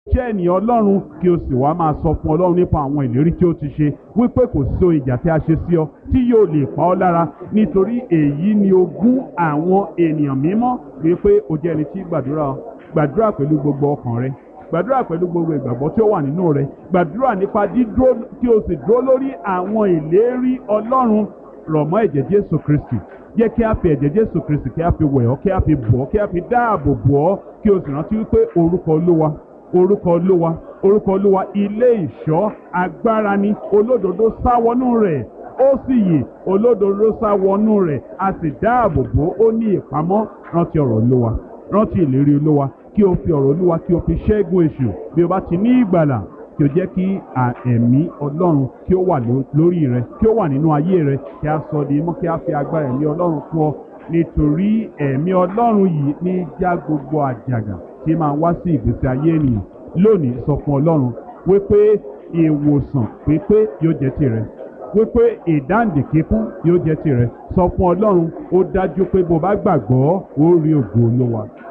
jẹ́ ènìyàn ọlọ́run kí o sì wá máa sọ fún ọlọ́run nípa àwọn ìlérí tí ó ti ṣe wípé kò sí ohun ìjà tí a ṣe sí ọ tí yóò lè pa ọ́ lára nítorí èyí ni ogún àwọn ènìyàn mímọ́ wípé o jẹ́ ẹni tí gbàdúrà gbàdúrà pẹ̀lú gbogbo ọkàn rẹ gbàdúrà pẹ̀lú gbogbo ìgbàgbọ́ tí ó wà nínú rẹ gbàdúrà nípa dídúró kí o sì dúró lórí àwọn ìlérí ọlọ́run rọ̀ mọ́ ẹ̀jẹ̀ jésù kristi jẹ́ kí a fi ẹ̀jẹ̀ jésù kristi kí a fi wẹ̀ ọ́ kí a fi bọ̀ ọ́ kí a fi dáàbò bò ọ́ kí o sì rántí wípé orúkọ olúwa orúkọ olúwa orúkọ olúwa ilé ìṣọ́ agbára ni olódodo sá wọnú rẹ̀ ó sì yè olódodo sá wọnú rẹ̀ a sì dáàbò bò ó ní ìpamọ́ rántí ọ̀rọ̀ olúwa rántí ìlérí olúwa kí o fi ọ̀rọ̀ olúwa kí o fi ṣẹ́gun èṣù bí o bá ti ní ìgbàlà kí o jẹ́ kí ẹ̀mí ọlọ́run kí ó wà lórí rẹ kí ó wà nínú ayé rẹ kí a sọ di mọ́ kí a fi agbára ẹ̀mí ọlọ́run fún ọ nítorí ẹ̀mí ọlọ́run yìí ní já gbogbo àjàgà tí máa wá sí ìgbésí ayé ènìyàn lónìí sọ fún ọlọ́run wípé ìwòsàn pípé yóò jẹ́ tirẹ̀ wípé ìdáǹdè kíkún yóò jẹ́ tirẹ̀ sọ fún ọlọ́run ó dájú pé bó bá gbàgbọ́ ó rí ògo olówa